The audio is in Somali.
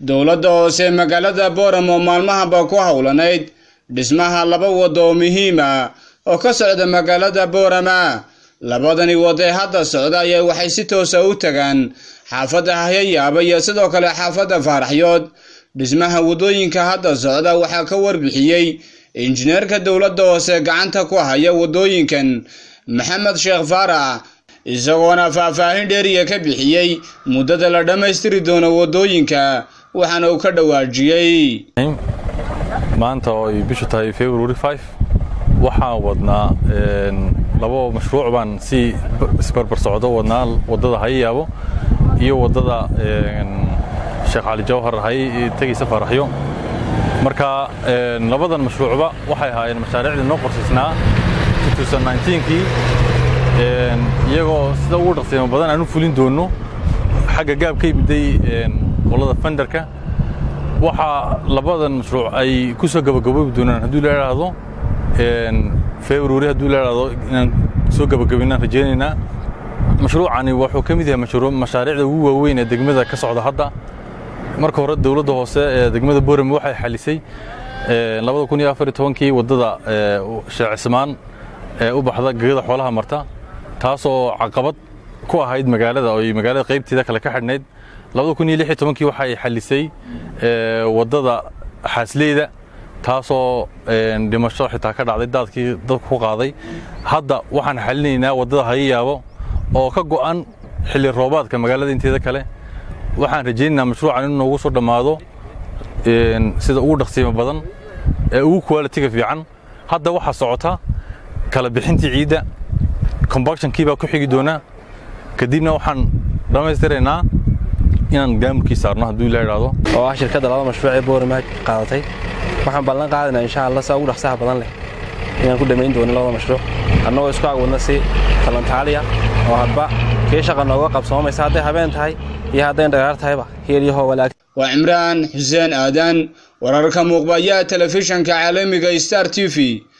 dowladda hoose magaalada booramo maalmahaba ku howlanayd dhismaha laba wado oo muhiim ah oo ka socda magaalada boorama labadani wado ee hadda socda ayaa waxay si toosa u tagaan xaafadda hayayaaba iyo sidoo kale xaafadda faaraxyood dhismaha wadooyinka hadda socda waxaa ka warbixiyey injineerka dowladda hoose gacanta ku haya wadooyinkan maxamed sheekh faarax isagoona faahfaahin dheeriya ka bixiyey muddada la dhammaystiri doono wadooyinka waxaana uu ka dhawaajiyey maanta oo ay bishu tahay february five waxaan wadnaa labo mashruuc baan si isbarbar socdo wadnaa waddada hayayaabo iyo waddada sheekh cali jawhar hay tegaysa faaraxyo marka labadan mashruucba waxay ahaayeen mashaariicdii noo qorsaysnaa kii iyagoo sida ugu dhaqsiimo badan aan u fulin doonno xagga gaab ka yimiday qolada fenderka waxaa labadan mashruuc ay ku soo gabagaboobi doonaan hadduu la idhaahdo february hadduu la idhaahdo inaan soo gabagabaynaan rajaynaynaa mashruucani wuxuu ka mid yahay mashaariicda ugu waaweyn ee degmada ka socda hadda marka hore dowladda hoose ee degmada boorame waxay xalisay kii waddada sheekh cismaan ee u baxda gegada xoolaha marta taasoo caqabad ku ahayd magaalada oo magaalada qaybteeda kale ka xidhnayd kii waxay xalisay waddada xaasleyda taasoo dhimasho xitaa ka dhacday daadkii dadku ku qaaday hadda waxaan xalinaynaa waddada hayayaabo oo ka go'an xilli roobaadka magaalada inteeda kale waxaan rajaynaynaa mashruucan inuu noogu soo dhammaado sida ugu dhaqsiimo badan ee ugu qualitiga fiican hadda waxaa socota kala bixintii ciidda combactionkii baa ku xigi doonaa kadibna waxaan dhammaystiraynaa inaan gaamurkii saarno hadduu ila idhaahdo oo ah shirkadda laba mashruuc ee boorima qaadatay waxaan ballan qaadaynaa insha allah saa ugu dhaqsaha badan leh inaan ku dhammayn doonin labada mashruuc annagoo isku agwadna si talantaaliya oo hadba kii shaqa nooga qabsoomaysa hadday habeen tahay iyo hadday dhagaar tahayba heelyahoo walaag waa cimraan xuseen aadan wararka muuqbayaa telefishanka caalamiga star t v